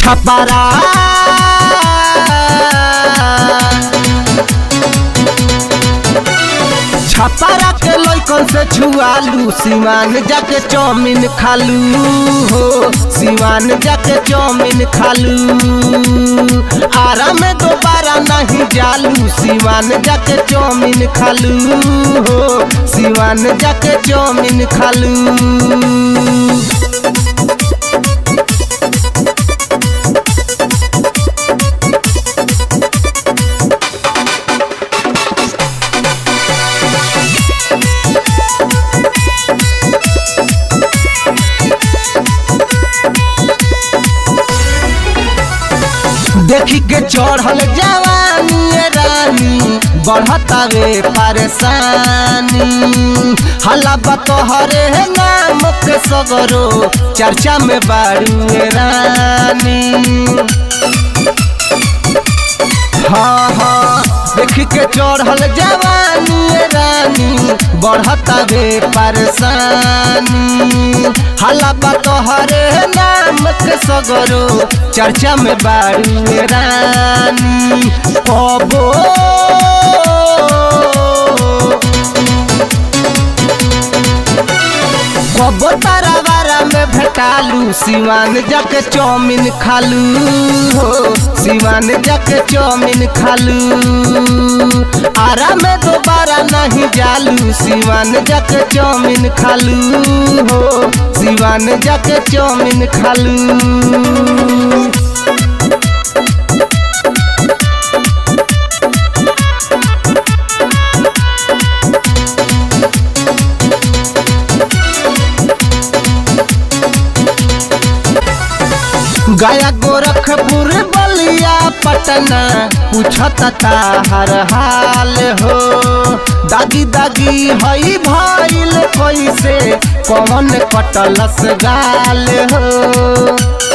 छपरा छपरा के लइकन से छुआलू सिवान जाके चाउमीन खालू हो सिवान जाके चाउमीन खालू आरा में दोबारा नहीं जालू सिवान जाके चाउमीन खालू हो सिवान जाके चाउमीन खालू देखी के चढ़ल जवानी ये रानी बढ़तावे परेशानी हल्ला बतोहरे नाम के सगरो चर्चा में बारू ये रानी हाँ हाँ देख के चढ़ल जवानी ये रानी बढ़तावे परेशानी हल्ला तोहरे नाम के सगरो चर्चा में बारू ये रानी कबो कबो तारावारा में भेटालू सिवान जाके चाउमीन खालू हो सिवान जाके चाउमीन खालू आरा में दोबारा नहीं जालू सिवान जाके चाउमीन खालू हो सिवान जाके चाउमीन खालू गया गोरखपुर बलिया पटना पूछता हर हाल हो दागी दागी हई भइल कैसे कौन कटलस गाल हो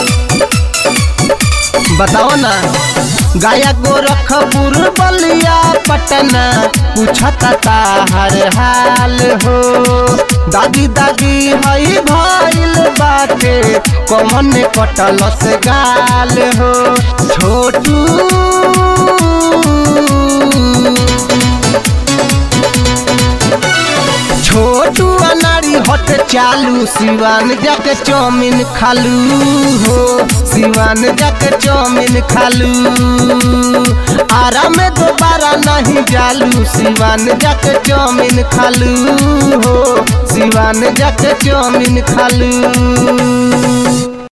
बताओ ना गया गोरखपुर बलिया पटना पूछता हर हाल हो दादी दादी हई भइल बाटे कौन कटलस गाल हो छोटू छोटू अनारी हट चालू सिवान जाके चाउमीन खालू हो सिवान जाके चाउमीन खालू आरा में दोबारा नहीं जालू सिवान जाके चाउमीन खालू हो सिवान जाके चाउमीन खालू